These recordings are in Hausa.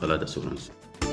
matsala da sauransu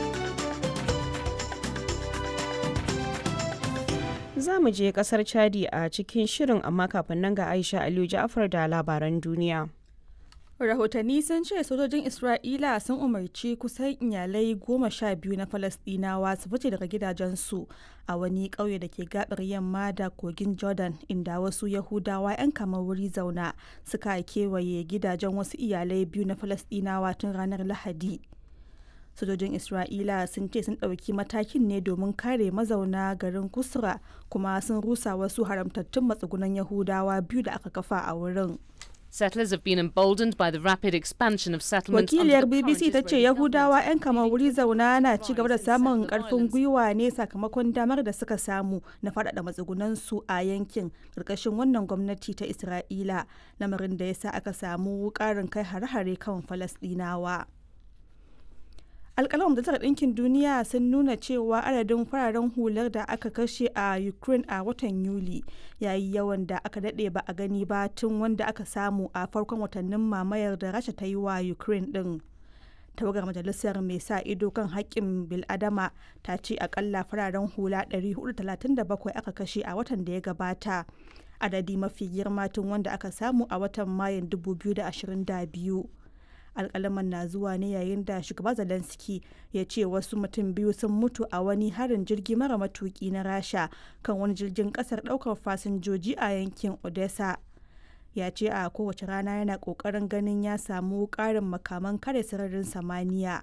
za mu je kasar chadi a cikin shirin amma kafin nan ga aisha aliyu ja'afar da labaran duniya rahotanni sun ce sojojin isra'ila sun umarci kusan iyalai goma sha biyu na falasdinawa su fice daga gidajensu a wani ƙauye da ke gabar yamma da kogin jordan inda wasu yahudawa 'yan kamar wuri zauna suka kewaye gidajen wasu iyalai biyu na falasdinawa tun ranar lahadi sojojin isra'ila sun ce sun ɗauki matakin ne domin kare mazauna garin kusra kuma sun rusa wasu haramtattun matsugunan yahudawa biyu da aka kafa a wurin Settlers have been emboldened by the rapid expansion of settlements. Wakiliyar BBC ta ce Yahudawa 'yan kama wuri zauna na ci gaba da samun karfin gwiwa ne sakamakon damar da suka samu na faɗaɗa matsugunansu a yankin ƙarƙashin wannan gwamnati ta Isra'ila, lamarin da ya sa aka samu ƙarin kai hare-hare kan Falasɗinawa. alkalin majalisar ɗinkin duniya sun nuna cewa adadin fararen hular da aka kashe a ukraine a watan yuli yayi yawan da aka daɗe ba a gani ba tun wanda aka samu a farkon watannin mamayar da rasha ta yi wa ukraine ɗin tawagar majalisar mai sa ido kan haƙƙin biladama ta ce akalla fararen hula 437 aka kashe a watan da ya gabata adadi mafi girma tun wanda aka samu a watan mayun 2022 alkalaman na zuwa ne yayin da shugaba zelensky ya ce wasu mutum biyu sun mutu a wani harin jirgi mara matuki na rasha kan wani jirgin kasar daukar fasinjoji a yankin odessa ya ce a kowace rana yana kokarin ganin ya samu karin makaman kare sararin samaniya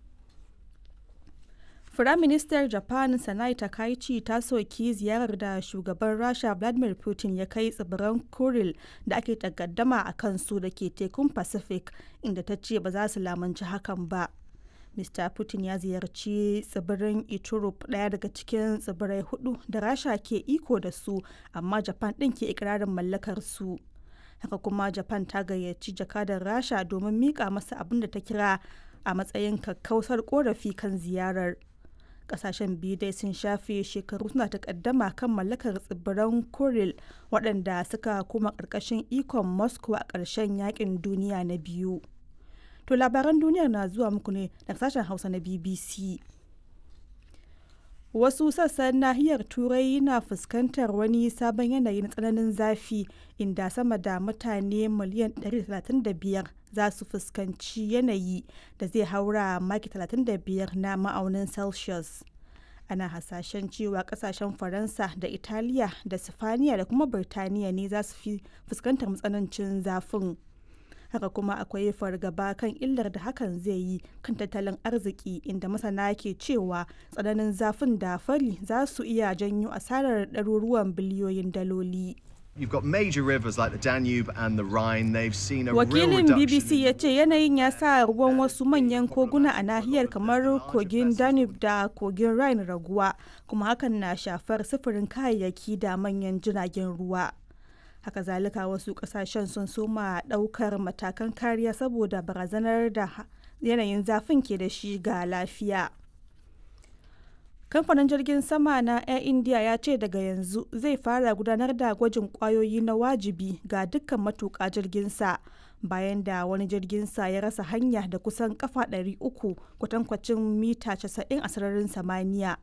Firaministar Japan Sanai Takaichi ta soki ziyarar da shugaban Rasha Vladimir Putin ya kai tsibiran Kuril da ake takaddama a kansu da ke tekun Pacific inda ta ce ba za su lamunci hakan ba. Mr. Putin ya ziyarci tsibirin Iturup ɗaya daga cikin tsibirai hudu da Rasha ke iko da su amma Japan ɗin ke ikirarin mallakar su. Haka kuma Japan ta gayyaci jakadar Rasha domin mika masa abin da ta kira a matsayin kakkausar korafi kan ziyarar. kasashen biyu dai sun shafe shekaru suna takaddama kan mallakar tsibiran kuril waɗanda suka koma ƙarƙashin ikon moscow a ƙarshen yakin duniya na biyu to labaran duniyar na zuwa muku ne daga sashen hausa na bbc wasu sassan nahiyar turai na fuskantar wani sabon yanayi na tsananin zafi inda sama da mutane miliyan 135 za su fuskanci yanayi da zai haura maki 35 na ma'aunin celsius ana hasashen cewa kasashen faransa da italiya da sifaniya da kuma birtaniya ne za su fi fuskantar matsanancin zafin haka kuma akwai fargaba kan illar da hakan zai yi kan tattalin arziki inda masana ke cewa tsananin zafin da fari za su iya janyo asarar ɗaruruwan biliyoyin daloli. You've got major rivers like the Danube and the Rhine. They've seen a Wakilin real BBC ya ce yanayin ya sa ruwan wasu manyan koguna a nahiyar kamar kogin Danube da kogin Rhine raguwa, kuma hakan na shafar sufurin kayayyaki da manyan jiragen ruwa. Haka zalika wasu kasashen sun soma daukar matakan kariya saboda barazanar da yanayin zafin ke da shi ga lafiya. kamfanin jirgin sama na air india ya ce daga yanzu zai fara gudanar da gwajin kwayoyi na wajibi ga dukkan matuƙa jirginsa bayan da wani jirginsa ya rasa hanya da kusan kafa 300 kwatankwacin mita 90 a sararin samaniya